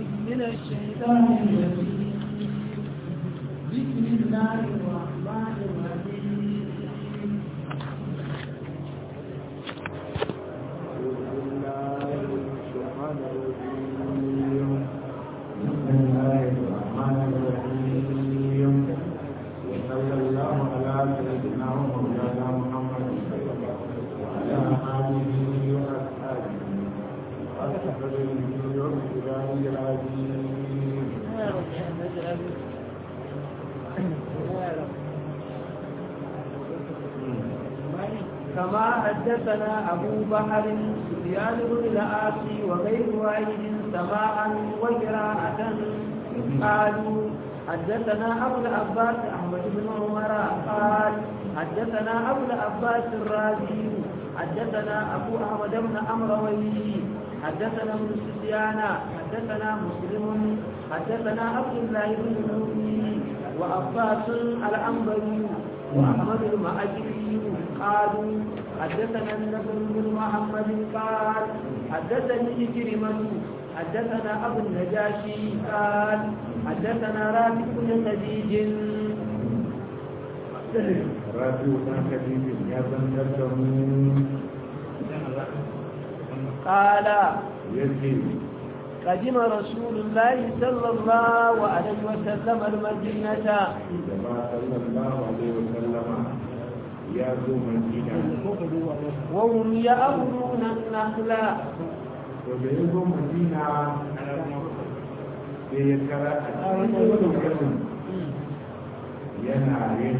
من الشيطان الرجيم بسم الله الرحمن الرحيم كما حدثنا أبو بحر سفيان بن العاصي وغير واحد سماعا وقراءة قالوا حدثنا أبو العباس أحمد بن عمر قال حدثنا أبو العباس الرازي حدثنا أبو أحمد بن أمروي حدثنا ابن سفيان حدثنا مسلم حدثنا عبد الله بن نومي وعباس الأنبري وأحمد المأجري قالوا حدثنا النبي بن محمد قال حدثني كريمة حدثنا أبو النجاشي قال حدثنا رافع بن خديج رافع بن خديج يا بن قال يجي قدم رسول الله صلى الله عليه وسلم المدينة جماعة صلى الله عليه وسلم يا ذو مدينة وهم يأمرون النخل وبيزو مدينة سيكرا أتكلم yana yin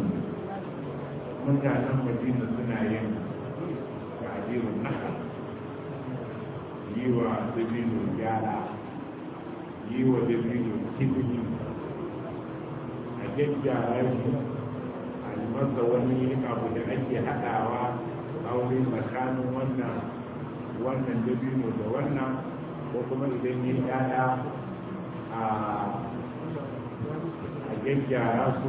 mutanen madina suna yin ta'adirin naka yi wa dabino gyara yi wa dabino kibini a gyaggyara shi a yi masa wani abu da ake haɗawa a wuri tsakanin wannan wannan dabino da wannan ko kuma idan yi yaya a a gyaggyara su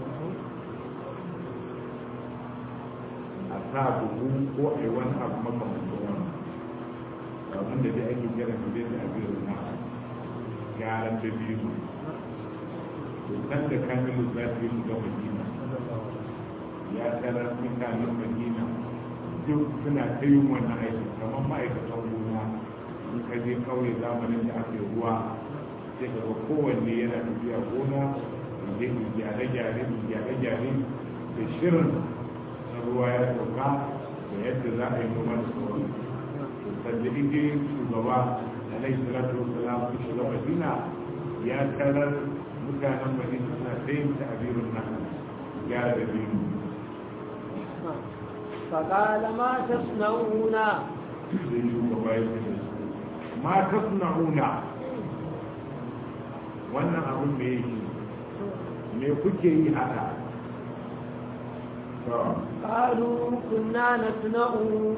a sa buhu ko a yi wani abu makamancin wani abin da dai ake kira su dai da abin na gyaran da biyu to kan da kamilu za su yi shiga madina ya tarar mutanen madina duk suna ta yin wannan aiki kamar ma'aikatan gona in ka je kauye zamanin da aka yi ruwa sai ka ga kowanne yana tafiya gona je in gyare-gyare in gyare-gyare da shirin na ruwa ya sauka da yadda za a yi noma da sauran sanda ije shugaba alaihi salatu wasalam su shiga madina ya tarar mutanen madina suna sayin ta abirin nan gyara da biyu فقال ما تصنعون sai shugaba ya ce ma tasna'una wannan abin da yake me kuke yi haka to قالوا كنا نصنع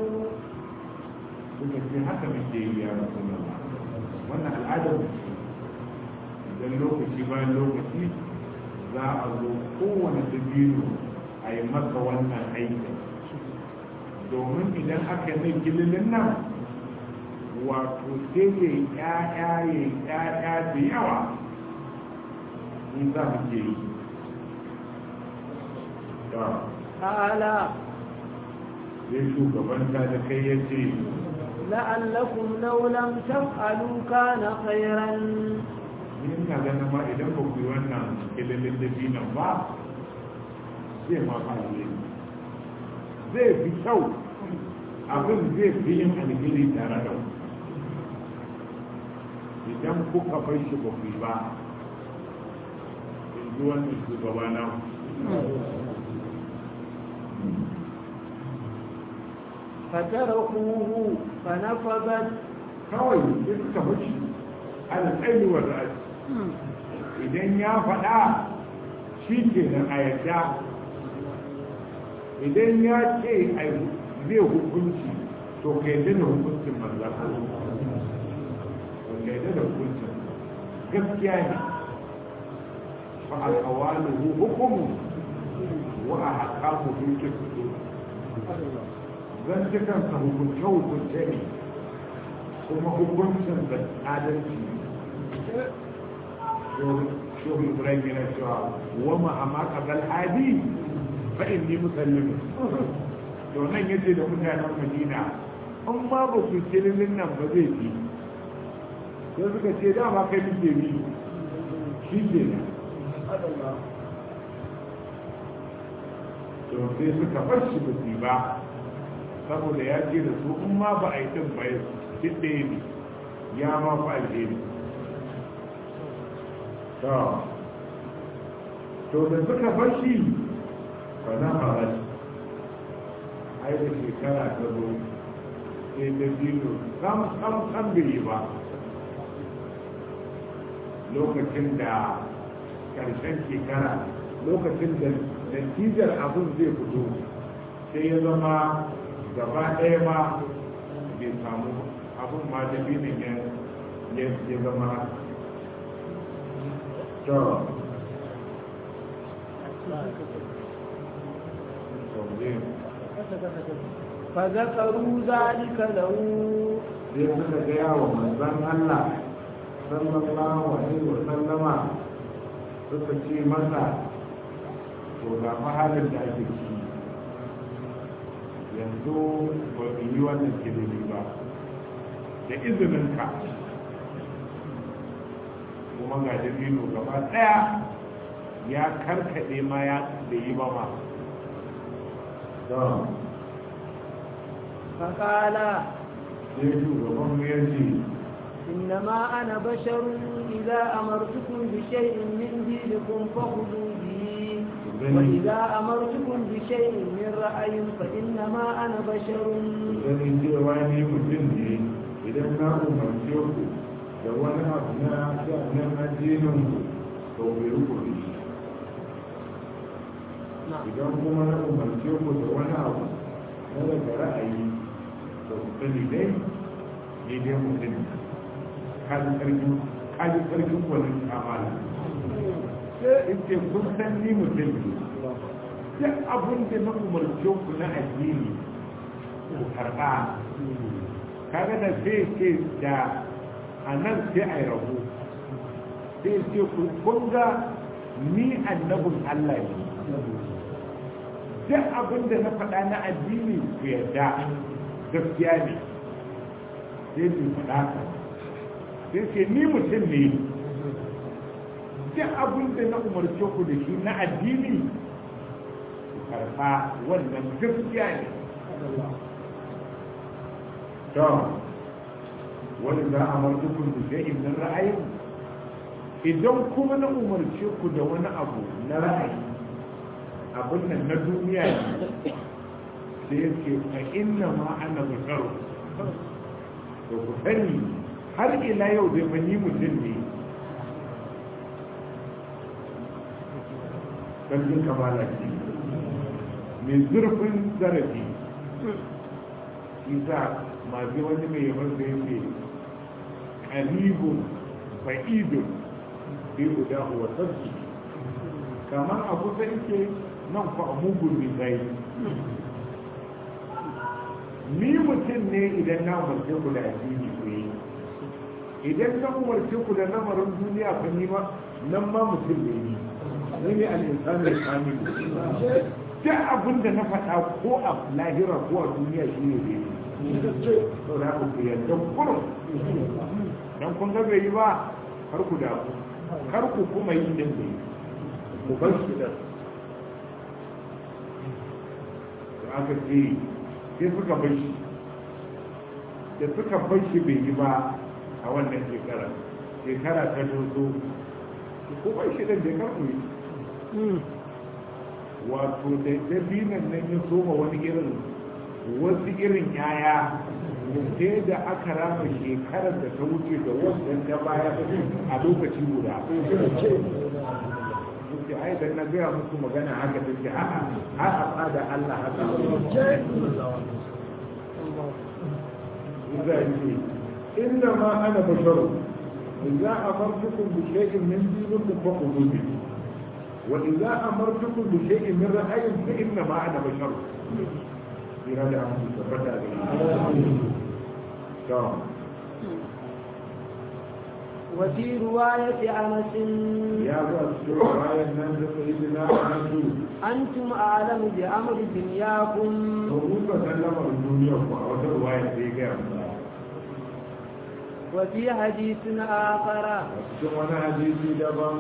suka ce haka muke yi ya rasulullah wannan al'adar mu ce. idan lokaci bayan lokaci za a zo kowane dabino a yi masa wannan aikin domin idan aka yi gililin nan wato sai ya yi ƴaƴa ya yi ƴaƴa da yawa in za mu ke yi to قال sai shugaban ta da kai ya ce لعلكم لو لم تفعلوا كان خيرا ina ganin ma idan ba ku yi wannan kililin dabinan ba zai ma fara zai fi kyau abin zai fi yin alheri tare da ku idan kuka bai shi ba ku yi ba in ji wannan shugaba na فتركوه فنفذت kawai sai suka bashi alƙairi wa ra'ayi idan ya faɗa shi ke nan a yadda idan ya ce a zai hukunci to ka yadda da hukuncin manzan Allah to ka yadda da hukuncin gaskiya ne fa alƙawalu hukumu wa a haƙamu dukin zan ci kansa hukunce hukunce ne kuma hukuncin da adalci shohu ibrahim yana cewa wa ma amma qabal hadi fa inni musallim to nan yace da mutanen madina in ma ba ku kilin nan ba zai fi sai suka ce dama kai muke bi shi ke nan to sai suka bar shi ba su ba saboda ya ce da su in ma ba a yi ɗin ba duk ɗaya ne ya ma fa alheri to to da suka bar shi ba na fara shi ai da shekara ta zo sai da biyu sam sam sam bai yi ba lokacin da ƙarshen shekara lokacin da natijar abin zai fito sai ya zama gaba ɗaya ma bai samu abin ma da binin ya zama to فذكروا ذلك له sai suka gaya wa manzan Allah sallallahu alaihi wa sallama suka ce masa to ga halin da ake ciki yanzu ba mu yi wannan kilimi ba da izininka kuma ga dabino gaba daya ya karkade ma ya da yi ba ma don فقال sai shugaban mu ya ce إنما أنا بشر إذا أمرتكم بشيء من دينكم فخذوا به وإذا أمرتكم بشيء من رأي فإنما أنا بشر ganin cewa ni mutum ne idan na umarce ku da wani abu na sha'anin addinin ku to bai ruku da shi idan kuma na umarce ku da wani abu na daga ra'ayi to ku sani dai ni dai mutum kaji karfin kaji karfin wani kamala sai in ce kun san ni mutum ne duk abin da na umarce ku na addini ku karɓa kaga da sai ce da a nan sai a yi rabu sai ce ku kunga ni annabin Allah ne duk abin da na faɗa na addini ku yarda gaskiya ne sai su faɗa ka sai ce ni mutum ne duk abin da na umarce ku da shi na addini ku karɓa wannan gaskiya ne to wani za a martukun da shay'in min ra'ayin idan kuma na umarce ku da wani abu na ra'ayi abin nan na duniya ne sai ya ce a inna ma ana basharu to ku sani har ila yau dai mani mutum ne sarkin kamala ce mai zurfin zarafi isa masu wani mai yawan da yake karibun fa'idun bi guda wa sarki kamar abu da yake nan fa a mugun zai ni mutum ne idan na umarce ku da addini ku yi idan na umarce ku da lamarin duniya fa ni ma nan ma mutum ne ni ni ne al'insan da kamil duk abin da na faɗa ko a lahira ko a duniya shi ne ne to da ku yarda kurum dan kun ga bai yi ba kar ku da kar ku kuma yi din bai ku bar shi da aka ce sai suka bar shi da suka bar shi bai yi ba a wannan shekara shekara ta dozo ko bar shi da bai karɓu yi wato da dabinan nan ya soma wani irin wasu irin yaya sai da aka rama shekarar da ta wuce da wasu ta baya a lokaci guda ce ai dan na gaya muku magana haka take a'a har a tsada Allah haka إذا إنما أنا بشر إذا أمرتكم بشيء من دينكم فخذوا به وإذا أمرتكم بشيء من رأي فإنما أنا بشر إرادة أمر تبدا وفي رواية أنس ya zo a cikin bayan nan da sai da na nasu أنتم أعلم بأمر دنياكم to ku ka san lamarin duniya ku a wata ruwaya sai ga mu وفي حديث آخر a cikin wani hadisi daban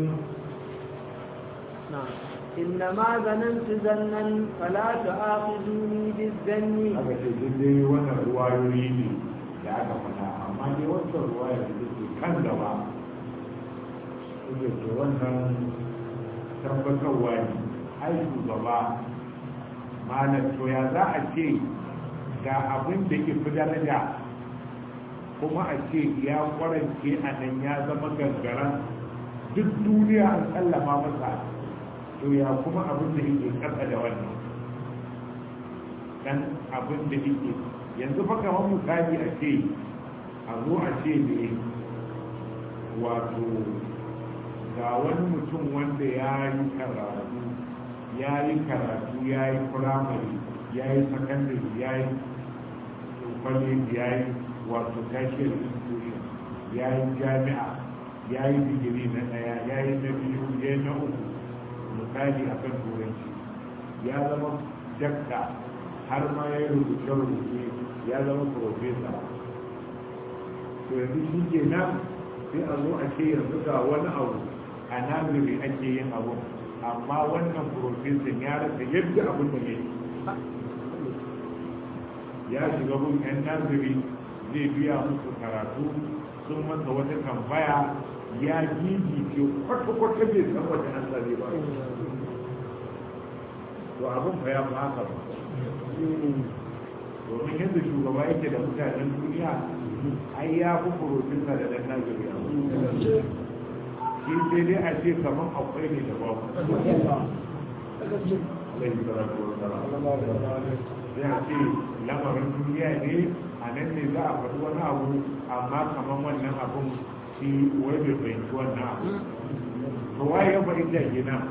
نعم إنما ظننت ظنا فلا تؤاخذوني بالظن aka ce duk dai wannan ruwayoyi ne da aka faɗa amma dai wancan ruwaya da take kan gaba ita ce wannan tabbatarwa ne ai shugaba malam to ya za a ce ga abin da ke fi daraja kuma a ce ya kwarance a nan ya zama gangaren duk duniya an tsallama masa to ya kuma abin da yake kasa da wannan dan abin da yake yanzu fa kamar misali a ce a zo a ce ne wato ga wani mutum wanda ya yi karatu ya yi karatu ya yi firamare ya yi sakandare ya yi kwaleji ya yi wato tashiyar institution ya yi jami'a ya yi digiri na ɗaya ya yi na biyu ya yi na uku misali a kan turanci ya zama dakta har ma ya yi rubuce-rubuce ya zama profesa to yanzu shi ke nan sai a zo a ce yanzu ga wani abu a nazari ake yin abu amma wannan profesan ya rasa yadda abin da ya yi ya shiga gun yan nazari zai biya musu karatu sun masa wata tambaya ya gigi ce kwata-kwata bai san wata an zare ba to abin fa ya fi haka ba domin yadda shugaba yake da mutanen duniya ai ya fi furotinsa da ɗan nazari a shi sai dai a ce kamar akwai ne da babu alaihi salatu wa salam sai a ce lamarin duniya ne a nan ne za a faɗi wani abu amma kamar wannan abun shi wai bai fahimci wannan abu to waye ya fahimta kenan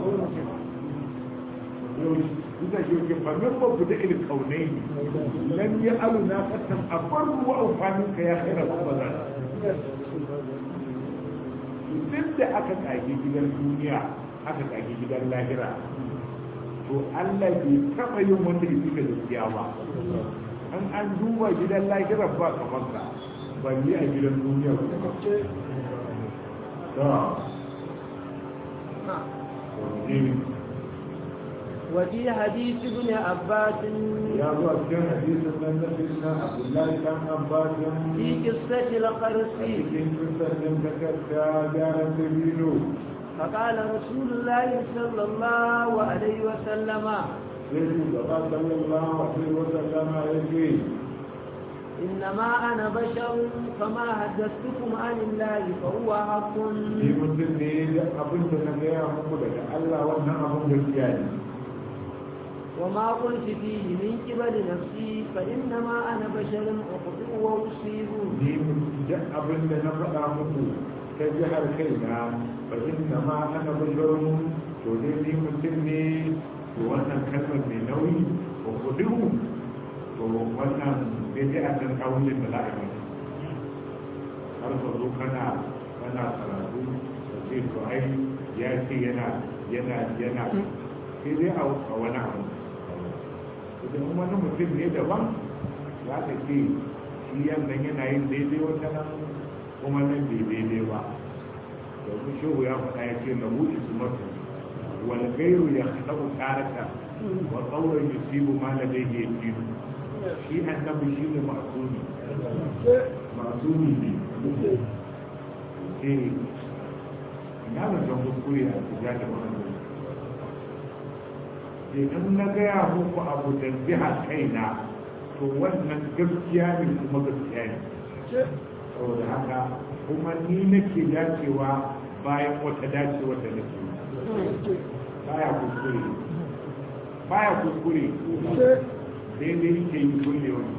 Ita shi ke famin babu da irin kaunai ne, lam ya alu na kasan a farko wa amfanin ka ya kai rabu ba Duk da aka kage gidan duniya, aka kage gidan lahira, to Allah bai taɓa yin wanda ya fika gaskiya ba. An an duba gidan lahira ba kamar sa, balle a gidan duniya ba. To, وفي حديث ابن عباس ya zo a cikin hadisin nan na sayyidina Abdullahi dan Abbas في قصة a القرص cikin kusurin takarda gyaran dabino فقال رسول الله صلى الله عليه وسلم sai shugaba sallallahu alaihi wa sallama ya ce إنما أنا بشر فما حدثتكم عن الله فهو حق ni mutum ne da abin da na gaya muku daga Allah wannan abin gaskiya ne وما قلت فيه من قبل نفسي فإنما أنا بشر أخطئ وأصيب ni duk abin da na faɗa muku ta jihar kaina fa inna ma ana basharun to dai ni mutum ne to wannan kalmar mai nauyi ko kudu to wannan sai dai a san kawunin da za a yi har ka zo kana kana karatu da ce to ai ya ce yana yana yana sai dai a a wani abu idan wani mutum ne daban za ka ce shi yannan yana yin daidai wata nan kuma nan bai daidai ba domin shehu ya faɗa ya ce na wuce su masu wal gairu ya haɗu ƙarata wa tsauran yusibu ma na dai ya ci shi annabi shi ne masuni masuni ne eh ina da jan kuskure a cikin da wannan idan na gaya muku abu da jiha kaina to wannan gaskiya ne kuma gaskiya ne saboda haka kuma ni nake dacewa bayan wata dacewa da nake baya kuskure baya kuskure daidai yake yi kulle wani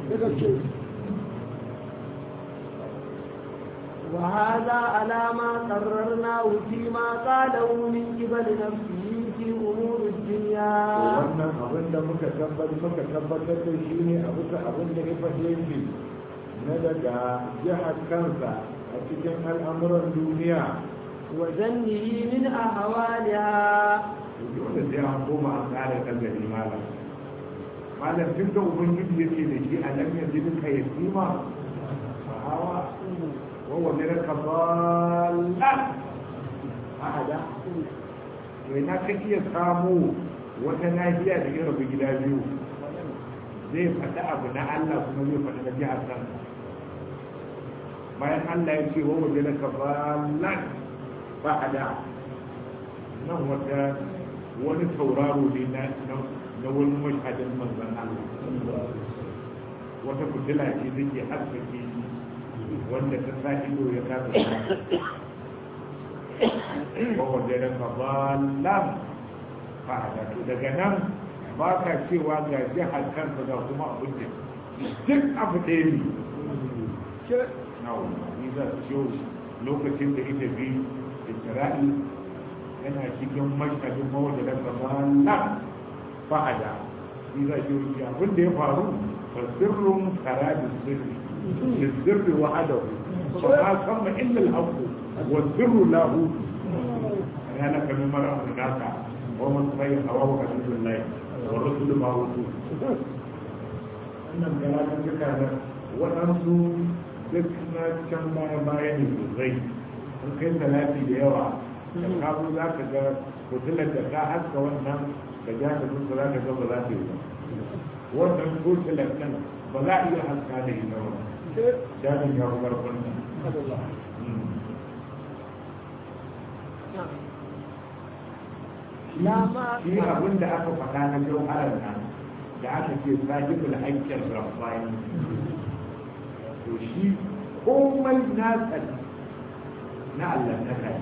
وهذا على ما قررناه فيما قاله من قبل نفسه في أمور الدنيا wannan abin da muka tabbatar muka tabbatar da shi ne a bisa abin da ya faɗe shi na daga jihar kansa a cikin al'amuran duniya وزنه من أهوالها dole sai an koma an tsara nazari malam malam tun da ubangiji ya ce da shi a nan yanzu duka ya sima a hawa wawa ne na kabala a hada to ina ka iya samu wata nahiya da ya rabu gida biyu zai faɗi abu na Allah kuma zai faɗi na jihar kansa bayan Allah ya ce wawa ne na kabala ba hada nan wata wani tauraro ne na na wani mashadin manzan Allah wata fitila ce take haskake wanda ta sa ido ya kasa ba wanda ya ka balam fa'ada to daga nan ba ka cewa ga jihar kansa ga kuma abin da duk abu ɗaya ne ni za su ciwo lokacin da ita bi isra'il yana cikin mashhadin mawajalar gabanan fa'ada shi za ki wuce abin da ya faru fasirrun karadin sirri da sirri wahadahu ba ma san ma illa al-haqqu wa sirru lahu ana kamin mara naka wa man sai hawa wa hadisullah wa rasul ma wutu wannan karatun duka da waɗansu duk na can baya baya ne sosai sun kai salati da yawa da kawo za ka ga hotunan da ka haska wannan da jami'in ba za ka ga ba za ta yi ba wannan hotunan kan ba za a iya haska da ita ba jami'in ya fi karfin nan shi abin da aka faɗa na jauharar nan da aka ce sahibul haƙƙin rabbani to shi komai nasa na Allah ta kai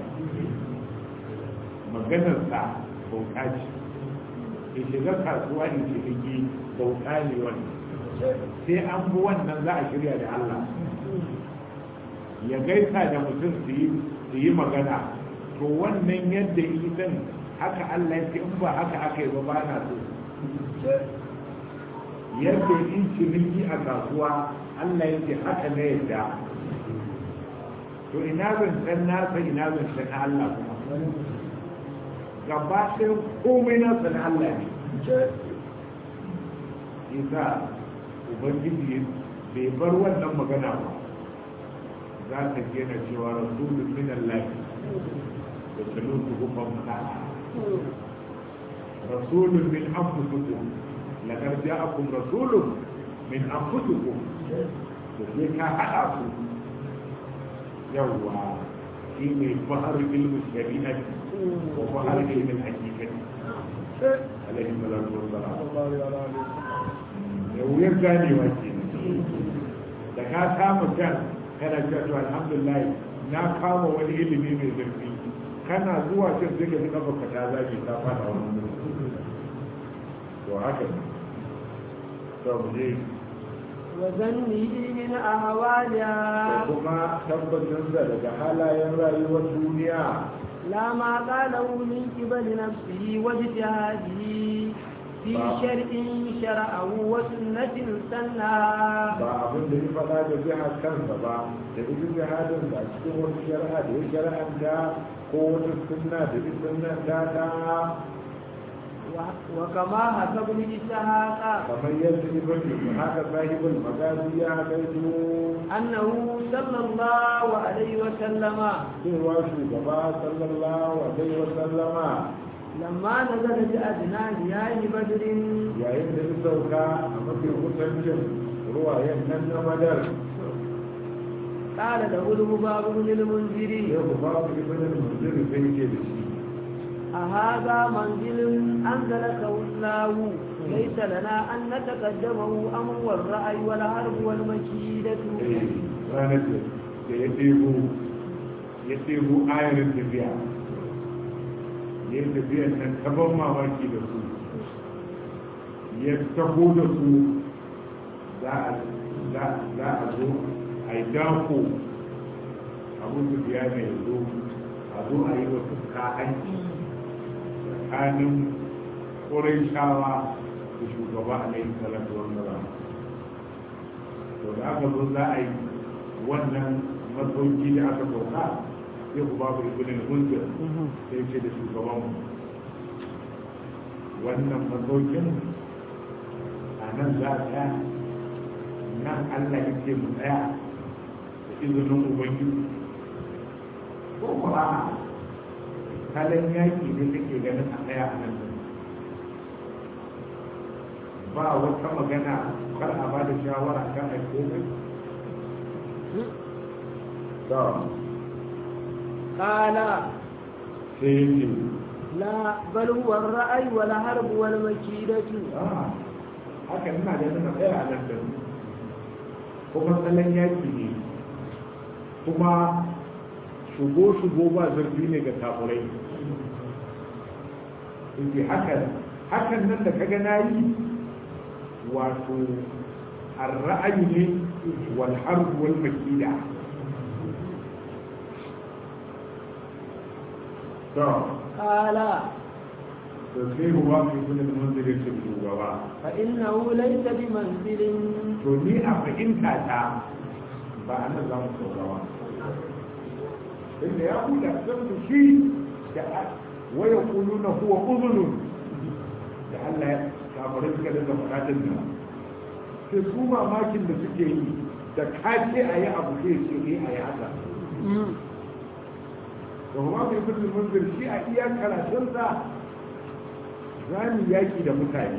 maganarsa bauta ce ya shiga kasuwa in ciniki bauta ne wani sai an bi wannan za a shirya da Allah ya gaisa da mutum su yi magana to wannan yadda yi zan haka Allah ya ce in ba haka aka yi ba ba na so yadda yi ciniki a kasuwa Allah ya ce haka na yadda to ina zancen nasa ina zancen na Allah kuma gaba ɗaya komai nasa na Allah ne isa ubangiji bai bar wannan magana ba za ta gina cewa rasulun min Allah da salutu hukun mana rasulun min anfusukum laqad ja'akum rasulun min anfusukum to sai ka hada su yawwa shi ne bahar ilmin shari'ati wa bahar ilmin hakikati alaihi salatu wassalam da wuyar ganewa ke da ka kama can kana cewa to alhamdulillah na kama wani ilimi mai zurfi kana zuwa can sai ka ji kafa ka ta zage ta fada wani to haka ne to mu je وذنه من أهوالها kuma tabbatar da daga halayen rayuwar duniya لا ما قاله من قبل نفسه واجتهاده في شرع شرعه وسنة سنها ba abin da ya faɗa da jihar kansa ba da duk jihadin da cikin wata shari'a da ya shari'anta ko wata sunna da duk sunnan ta ta وكما حسب الإسحاق kamar yadda ibn haka sahibul magazi ya gaito أنه صلى الله عليه وسلم cewa shugaba sallallahu alaihi wa sallama لما نزل بأدنى مياه بدر yayin da ya sauka a mafi kusancin ruwayen nan na madar قال له الهباب بن المنذر ya ku ba ku ibn al-munzir sai ke da shi أهذا منزل أنزلك الله ليس لنا أن نتقدمه أمر والرأي والحرب والمكيدة ranar da ya ɗebo ya ɗebo ayarin tafiya ya yi tafiyar nan ta ban mamaki da su ya taho da su za a zo a yi dako abu su biya mai zo a zo a yi wasu ka'anci tsakanin ƙurai shawa da shugaba alaihi salatu wasalam to da aka zo za a yi wannan masauki da aka sauka sai ku babu ibinin hunzir sai ce da shugaban wannan masaukin a nan za a tsaya nan allah ya ce mu tsaya da izinin ubangiji ko kuma kalan yaki ne take ganin a tsaya a nan ba wata magana kar a ba da shawara kan a komai قال sai yake لا بل هو الرأي والحرب والمكيدة haka ina da nuna tsaya a nan da kuma tsallan yaki ne kuma shigo-shigo ba zarfi ne ga kafurai inda hakan hakan nan da kaga na yi wato ra'ayi ne wal harb wal makida to قال da sai ruwa mai kudin manzirin ce shugaba فإنه ليس بمنزل to ni a fahimta ta ba a nan za mu saurawa inda ya huda san su shi da waya kulu na huwa uzunun da Allah ya kafirai suka daga faɗaɗin nan sai su mamakin da suke yi da kace a yi abu sai ce eh a yi haka da kuma mai kudin munzir shi a iya karatunsa za mu yaki da mutane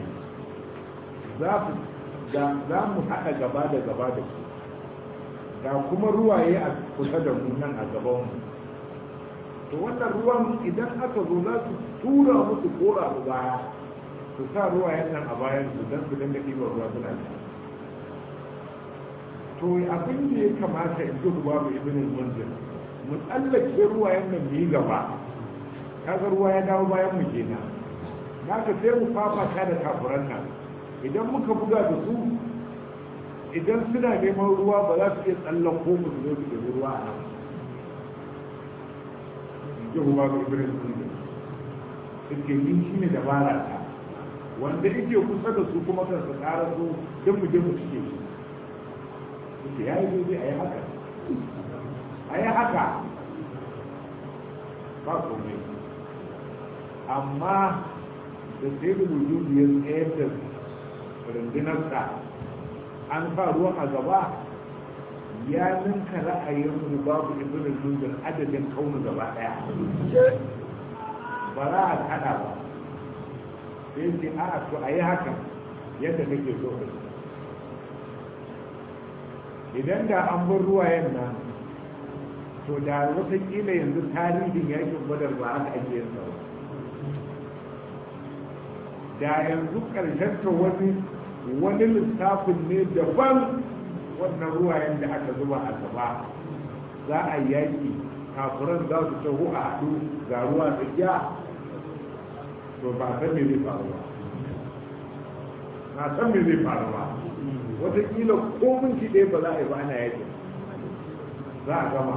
za mu haɗa gaba da gaba da su ga kuma ruwaye a kusa da mu nan a gabanmu to wannan ruwan idan aka zo za su tura musu kora su baya su sa ruwayen nan a bayan su don su dinga ɗiba ruwa suna sha to abin da ya kamata in ji ruwa mai ibinin munzir mu tsallake ruwayen nan mu yi gaba kaga ruwa ya dawo bayan mu kenan naka sai mu fafata da kafuran nan idan muka buga da su idan suna neman ruwa ba za su iya tsallan ko mu zo su ɗebi ruwa a nan Yahuwa ga Ibrahim sun da suke yin shi ne dabara ta wanda yake kusa da su kuma kan su ƙara su don mu je mu cike su suke ya yi zai a yi haka a yi haka ba komai amma da sai da wujudu ya tsayar da rundunarsa an sa ruwan a gaba ya ninka ra'ayin mu babu ibn zunzur adadin kaunu gaba daya ba za a kada ba sai ce a to a yi hakan yadda kake so idan da an bar ruwayen nan to da watakila yanzu tarihin yakin badar ba haka ake yin sa ba da yanzu karshen ta wani wani lissafin ne daban wannan ruwayen da aka zuba a gaba za a yaki kafuran za su taho a haɗu ga ruwa tsakiya to ba san me zai faru ba na san me zai faru ba wataƙila ko minti ɗaya ba za a yi ba ana yakin za a gama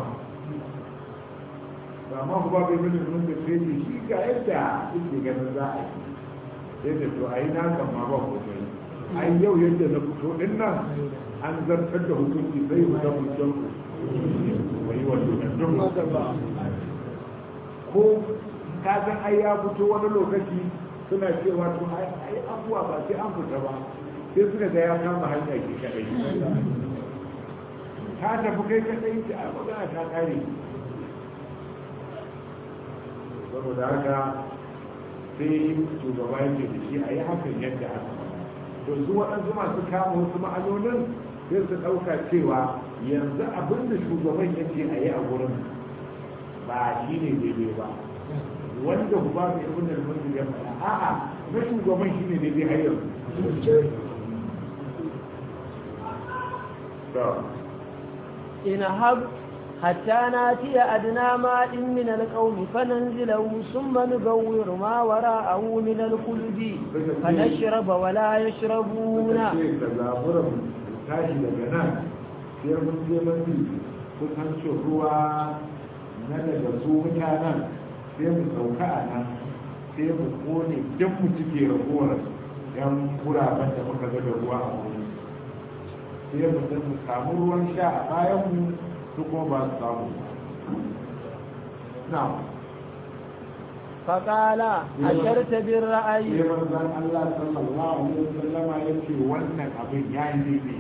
ba ma ku ba bai mini nun da sai shi ga yadda yake ganin za a yi sai da to a yi na kan ma ba ku sai ai yau yadda na fito din nan an zartar da hukunci sai ku da hujjan ku wai wato da duk ko ka san ai ya fito wani lokaci suna cewa to ai abuwa ba sai an fita ba sai suka ga ya kama hanya ke kadai ka tafi kai kadai ta a magana ta kare saboda haka sai shugaba yake da shi a yi hakan yadda aka to su waɗansu masu kama wasu ma'anonin sai su ɗauka cewa yanzu abin da shugaban yake a yi a wurin ba shi ne daidai ba wanda ku ba mai ibn al-munzir ya faɗa a'a na shugaban shi ne daidai har yanzu إنهب حتى ناتي أدنى ماء من القوم فننزله ثم نبور ما وراءه من الخلد فنشرب ولا يشربون tashi daga nan sai mun je mun kusancin ruwa na daga su mutanen sai mu sauka a nan sai mu kone duk mu cike ragowar yan guraben da muka ga da ruwa a wuri sai mu mu samu ruwan sha a bayan mu su kuma ba su samu na فقال أشرت بالرأي sai manzon Allah sallallahu alaihi wasallam ya ce wannan abin ya yi daidai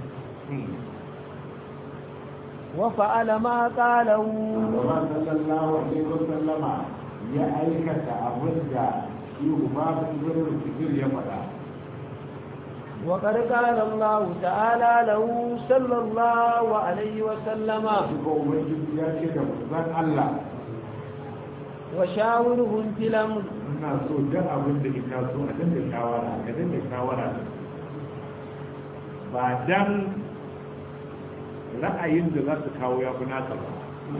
وفعل ما قاله Allah sallallahu alaihi wasallam ya aikata abin da shi ba su zurin fikir ya faɗa وقد قال الله تعالى له صلى الله عليه وسلم shi ko ubangiji ya ce da manzon Allah وشاورهم في الأمر ina so duk abin da ina so a dinga shawara ka dinga shawara ba dan ra'ayin da za su kawo ya fi naka ba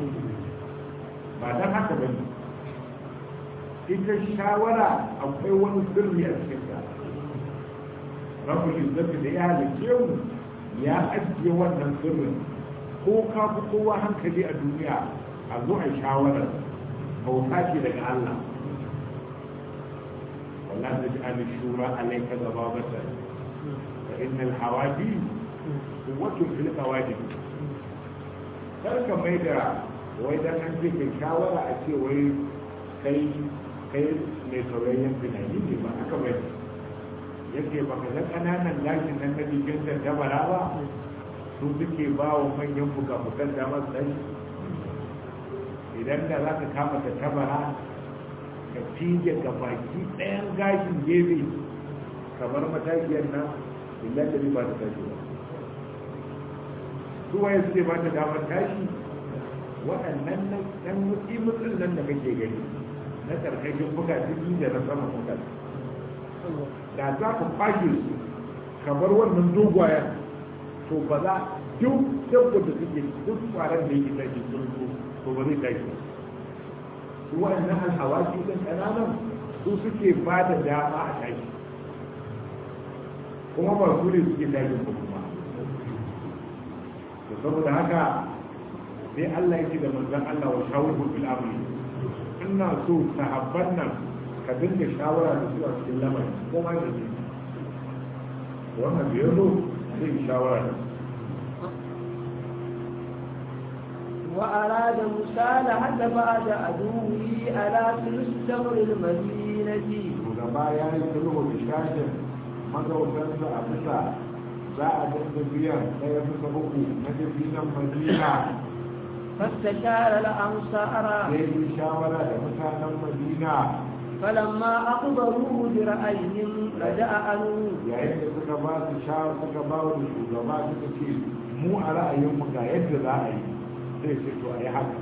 ba dan haka ba ne ita shawara akwai wani sirri a cikin ta rabbul izzati da ya halice mu ya ajiye wannan sirrin ko ka fi kowa hankali a duniya a zo a shawara bauta ce daga Allah ولا تجعل الشورى عليك ضبابة فإن الحوادي قوة في القواجب karka mai da wai dan an ce kai shawara a ce wai kai kai mai saurayin tunani ne ba aka bai yake ba ka san ƙananan lashin nan na jikin da dabara ba su suke ba wa manyan fuka-fukan damar sai idan da za ka kama ta tabara ka fige ga baki ɗayan gashin gefe kamar matashiyar nan illa da ba ta tashi ba su waye suke ba ta damar tashi waɗannan nan ɗan mutsi mutsin nan da kake gani na ƙarƙashin buga ciki da na sama buga da za ka kwashe su kamar wannan dogwayen to ba za duk dabba da suke duk kwaran da yake tashi sun to ba zai tashi ba su waɗannan alhawaki ɗin ƙananan su suke ba da dama a tashi kuma ba su ne suke tashin ba kuma to saboda haka sai Allah yake da manzon Allah wa shawuru fil amri ina so sahabban nan ka dinga shawara da su a cikin lamarin ko ma da shi wannan bai zo zai shawara da su وأراد مصالحة بعد عدوه على ثلث تمر المدينة shugaba ya yi sulhu da shashin magautansa a bisa za a dinga biyan ɗaya bisa uku na dabinan madina فاستشار الأنصار sai yi shawara da mutanen madina فلما أخبروه برأيهم رجع عنه yayin da suka ba su sha suka ba wa shugaba suka ce mu a ra'ayinmu ga yadda za a yi sai ce to a yi haka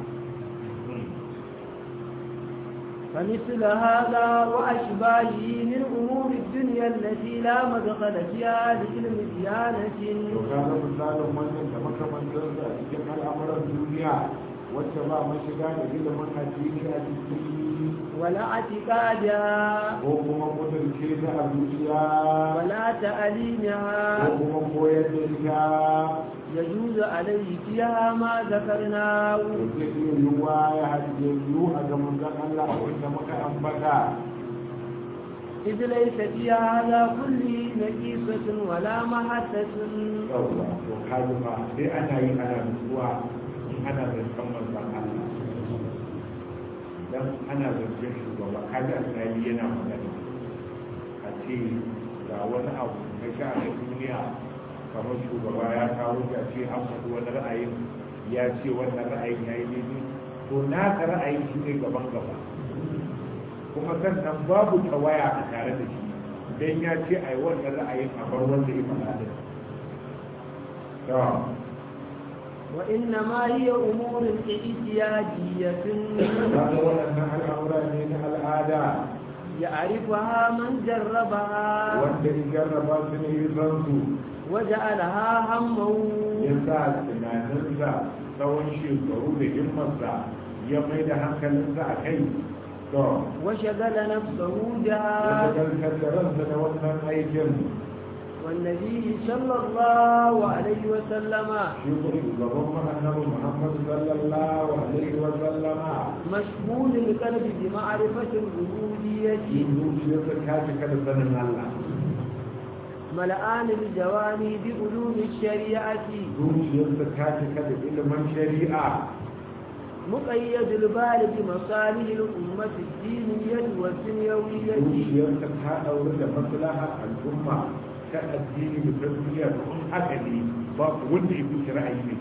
فمثل هذا وأشباهه من أمور الدنيا التي لا مدخل فيها لعلم ديانة to ka ga misalin wannan da makamantarsa a cikin al'amuran duniya wacce ba mashiga da ilimin addini a ciki ولا اعتقادها ko kuma kudurce ta a zuciya ولا ko تعليمها kuma koyar da ita يجوز عليه فيها ما ذكرناه to zai iya yiwuwa ya hajje yiwu a ga manzon Allah wanda muka ambata إذ ليس في هذا كله نقيصة ولا محسة yawwa to kaji fa sai ana yi ana nutsuwa in ana zancen manzon Allah dan ana zancen shugaba kaji alƙali yana magana a ce ga wani abu na sha'anin duniya kamar shugaba ya kawo shi a ce an faɗi wani ra'ayin ya ce wannan ra'ayin ya yi daidai to naka ra'ayin shi ne gaban gaba kuma sannan babu tawaya a tare da shi dan ya ce ai wannan ra'ayin a bar wanda ya faɗa da to وإنما هي أمور اعتيادية kaga waɗannan al'amura ne na al'ada يعرفها من جربها wanda in jarraba su ne yi zansu وجعلها همه ya sa tunaninsa tsawon shekaru da himmarsa ya mai da hankalinsa a kai to وشغل نفسه ya بها shagaltar da ransa da wannan aikin والنبي صلى الله عليه وسلم shi ko shugaban annabi Muhammad sallallahu alaihi wa sallama مشغول القلب بمعرفة الربوبية shi zuciyarsa ta cika da sanin Allah ملآن الجواني بعلوم الشريعة zuciyarsa ta cika da ilimin shari'a مقيد البال بمصالح الأمة الدينية والدنيوية zuciyarsa ta ɗaure da maslahar al'umma ta addini da tarbiyya da kun haka ne ba wanda ya fi ra'ayi mai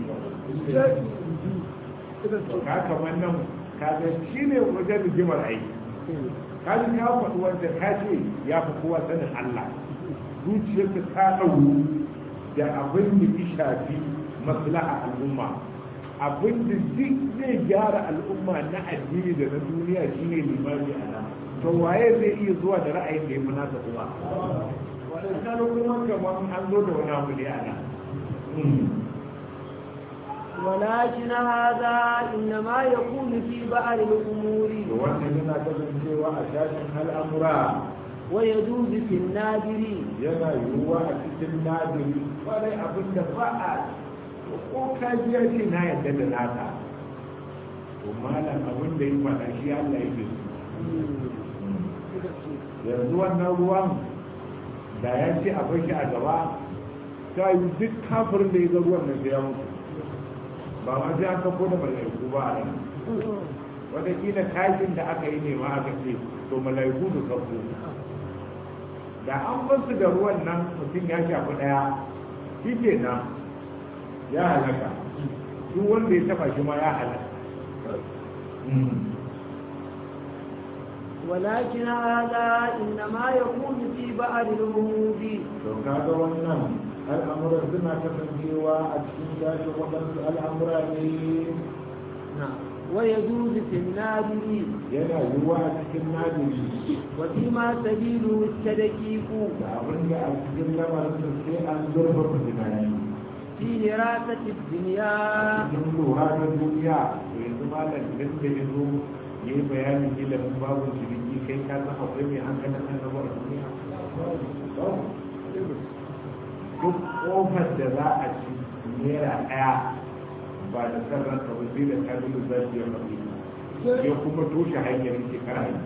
kyau ka kamar nan ka ga shi ne wajen rigimar aiki ka ji ka faɗi wanda ka ce ya fi kowa sanin Allah zuciyarsa ta ɗauru da abin da ya shafi maslaha al'umma abin da duk zai gyara al'umma na addini da na duniya shine limami a nan to waye zai iya zuwa da ra'ayin da ya fi nasa kuma waɗannan kuma kamar an zo da wani abu ne a nan ولكن هذا إنما يكون في بعض الأمور da wannan yana kasancewa a shashin al'amura ويجوز في النادر yana yiwuwa a cikin nadiri kwarai abin da ba a ko ka ji ya ce na yadda da nata to malam abin da yi faɗa shi Allah ya ke yanzu wannan ruwan da ya ce a bar shi a gaba ta yi duk kafirin da ya ga ruwan nan sai ya mutu ba ma sai an kafo da mala'iku ba a nan wataƙila tashin da aka yi ne ma aka ce to mala'iku da kafo da an basu da ruwan nan mutum ya shafi ɗaya shi ke nan ya halaka duk wanda ya taba shi ma ya halaka ولكن هذا إنما يكون في بعض الأمور to kaga wannan al'amuran suna kasancewa a cikin tashi waɗansu al'amura ne نعم ويجوز في النادر yana yiwuwa a cikin nadiri وفيما سبيله التدقيق da abin da a cikin lamarin da sai an zurfafa tunani في دراسة الدنيا cikin lura na duniya to yanzu malam idan da ya zo ya yi bayanin ilimin babu ciniki kai ka san akwai mai hankalin annabi a duniya duk kofar da za a ci naira ɗaya ba da sarran ka ba sai da kabilu za su yi mafi ya kuma toshe hanyar shekara yi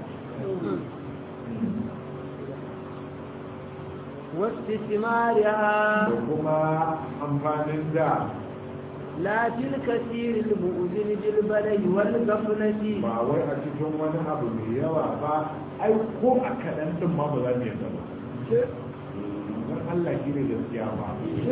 واستثمارها da kuma amfanin da لا في الكثير المؤذن بالبلي والغفلة ba wai a cikin wani abu mai yawa ba ai ko a kaɗan ɗin ma ba za mu yadda ba don Allah shi ne gaskiya ba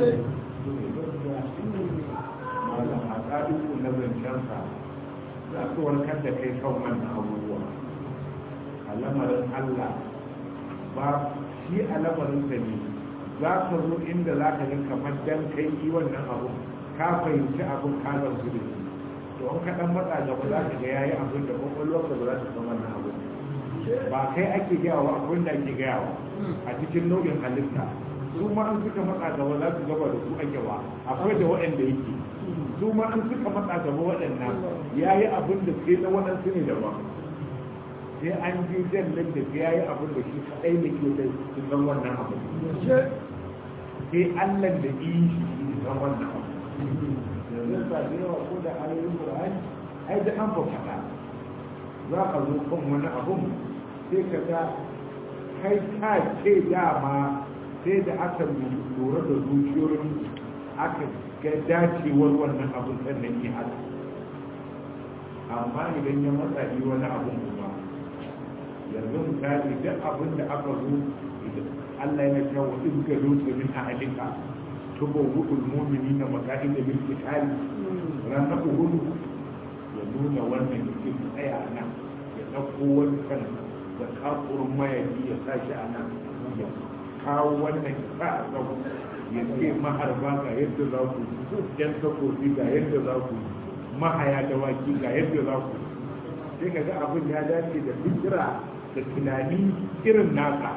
malam a ƙa'iku na zancensa za su warkar da kai kan wannan abubuwa a lamarin Allah ba shi a lamarin sa ne za ka zo inda za ka ga kamar dan kai yi wannan abu ka fahimci abin ka zarsu da shi to in ka dan matsa gaba za ka ga yayi abin da kwakwalwarka ba za ta san wannan abu ba kai ake gayawa abin da ake gayawa a cikin nau'in halitta su ma an suka matsa gaba za su gaba da su ake wa akwai da waɗanda yake su ma an suka matsa gaba waɗannan ya yi abin da sai na waɗansu ne daban sai an ji jallin da sai ya yi abin da shi kaɗai da ke da su san wannan abu sai allah da yi shi su san wannan abu yanzu ba da yawa ko da ayoyin Qur'ani ai da an faɗa za ka zo kan wani abun sai ka ga kai ka ce dama sai da aka lura da zuciyoyin aka ga dacewar wannan abun sannan yi haka amma idan ya matsa yi wani abun kuma yanzu misali duk abin da aka zo Allah yana cewa in ga lutsa min ahalika تبوء المؤمنين مكائد بالقتال ranar uhudu ya nuna wannan cikin tsaya a nan ya ɗauko wancan da kafurin mayaki ya sa shi a nan ya kawo wannan ya sa a sau ya ce maharba ga yadda za ku yan takobi ga yadda za ku mahaya dawaki ga yadda za ku sai ka ga abin ya dace da fikira da tunani irin naka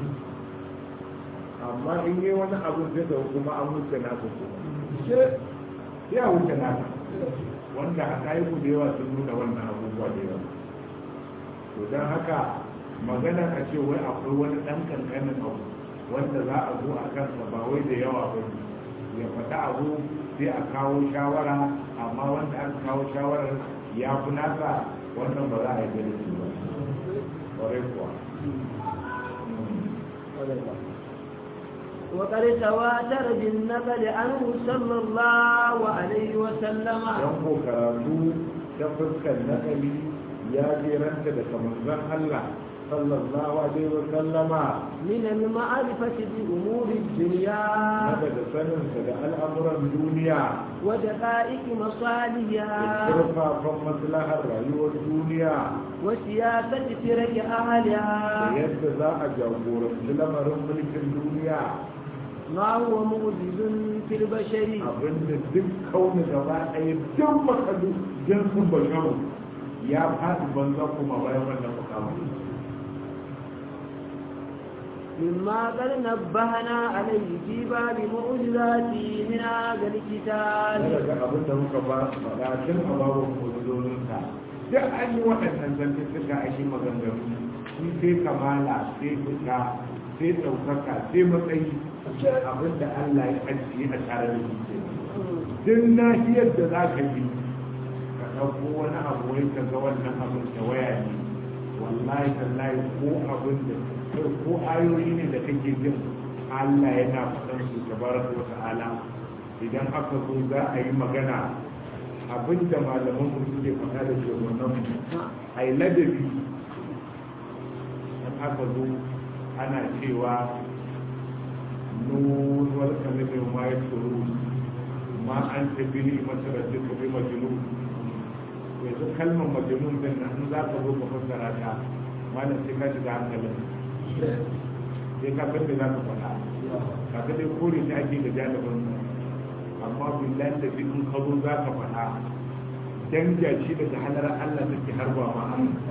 amma in yi wani abu sai da kuma an wuce naka kuma ya wuce naka wanda a kayi ku da yawa sun nuna wannan abubuwa da yawa to don haka magana a ce wai akwai wani ɗan kankanin abu wanda za a zo a kansa ba wai da yawa ba ya faɗa abu sai a kawo shawara amma wanda aka kawo shawarar ya fi nasa wannan ba za a yi da shi ba ƙwarai kuwa وقد تواتر بالنقل عنه صلى الله عليه وسلم don ko karatu ta fuskar nakali ya jeranta daga manzon Allah sallallahu alaihi wa sallama من المعرفة بأمور الدنيا daga saninsa da al'amuran duniya ودقائق da مصالحها turfafan maslahar rayuwar duniya وسياسة فرق da أهلها yadda za a jagoranci lamarin mulkin duniya ما هو معجز في البشر abinda duk kauni gaba ɗaya duk makalu jinsin basharu ya faɗi banza kuma bayan wannan mukamin مما قد نبهنا عليه في باب معجزاته من هذا الكتاب daga abin da muka ba faɗa tun a babu mujizozinsa duk an yi waɗannan zantuttuka a shi maganganu shi sai kamala sai fita sai ɗaukaka sai matsayi abin da Allah ya ajiye a tare da shi ke duk nahiyar da za ka bi ka ɗauko wani abu wai ka ga wannan abin da waya ne wallahi tallahi ko abin da ko ayoyi ne da kake jin Allah yana faɗan su tabaraka wa ta'ala idan aka zo za a yi magana abin da malaman mu suke faɗa da shugabannin mu a yi ladabi in aka zo ana cewa nun wal kalimi ma ya tsoro ma an tabi masarar duka bi majnun yanzu kalmar majnun din nan in za ka zo ka fassara ta malam sai ka shiga hankalin sai ka san da za ka faɗa ka ga dai kore ta ake da jalibin amma billahi da in ka zo za ka faɗa danja shi daga halar Allah take harba ma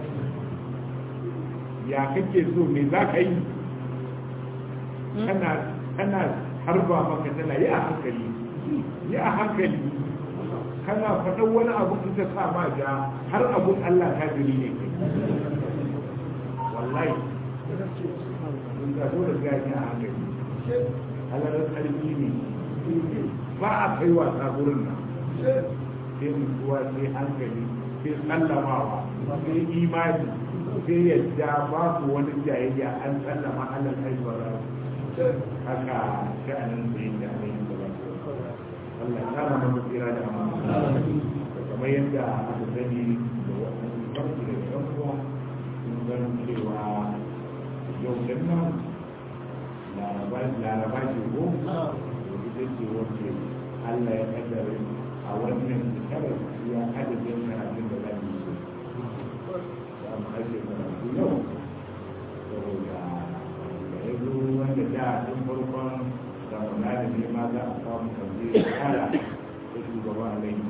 ya kake so me za ka yi kana kana harba maka tana yi a hankali yi a hankali kana faɗan wani abu in ka sa ma ja har abun Allah ta jiri ne kai wallahi in ka zo da gani a hankali halarar ƙarfi ne ba a kai wasa gurin nan sai mutuwa sai hankali sai sallamawa sai imani sai yadda babu wani jayayya an sallama alal haifar haka sha'anin da yake a yin gaba Allah ya kara mana tsira da amana kamar yadda aka sani da wannan farko da yan uwa sun san cewa yau din nan laraba ce ko ita ce wacce Allah ya kaddare a wannan shekarar ya adadin karatun da za mu yi za mu ake karatu yau saboda da ya zo wanda da tun farkon ramadana ne ma za a samu kamar ya kara da shugaba a lai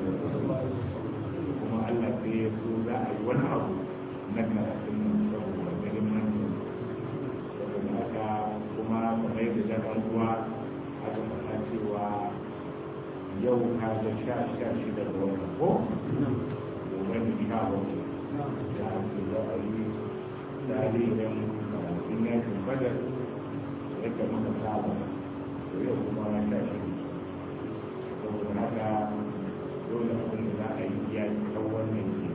kuma Allah sai ya so za a yi wani abu na karatun nan saboda ganin nan saboda haka kuma kamar yadda da uwa aka faɗa cewa yau ka ga sha sha shida da wata ko gobe da sha wata ya ake za a yi tarihin karatun yakin badar yadda muka saba to yau kuma na sha shida saboda haka dole abin da za a yi ya yi kan wannan ke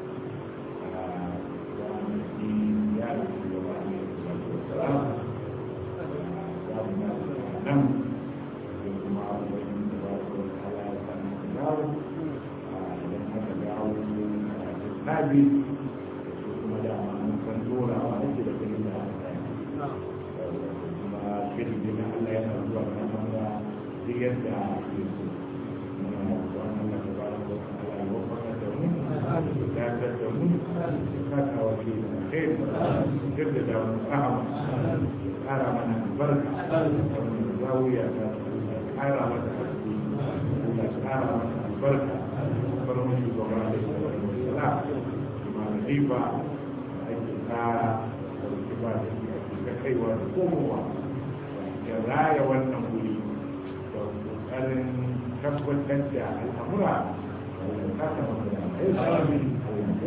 za mu yi yara su gaba ne da wasu za mu na nan da kuma wani da ba su wani ala ya sami da dawo idan aka dawo a tabi su kuma da mun san dorawa ake da ganin da aka yi kuma shirin da Allah yana zuwa kan wanda duk yadda ke so muna wannan da ba su ala ya wafaka da mu da ta da mu ka kawo shi da kai da da mu ahama kara mana albarka wannan zawiya ta kara mata haske da kara mata albarka farmon shugaba da sala kuma da riba da ake kara da wuce ba da shi ake ta kaiwa da komowa ya raya wannan wuri da kokarin tabbatar da al'amura da kasa mata da aiki da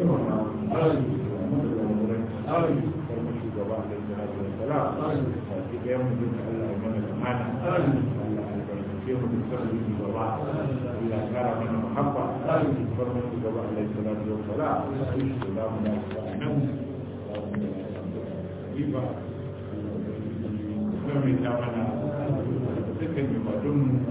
farmon shugaba da sala baki ɗaya mu duka Allah ya mana amana Allah ya albarkace mu da sarri gaba Allah ya kara mana muhabba bar mu gaba Allah ya salatu wa salam da za mu dace a nan za mu da riba Allah ya ta mana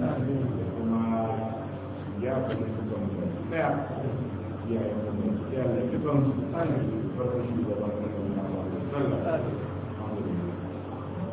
kuma ya kuma su kan daya iyayen mu ya lafi kan farkon shugaba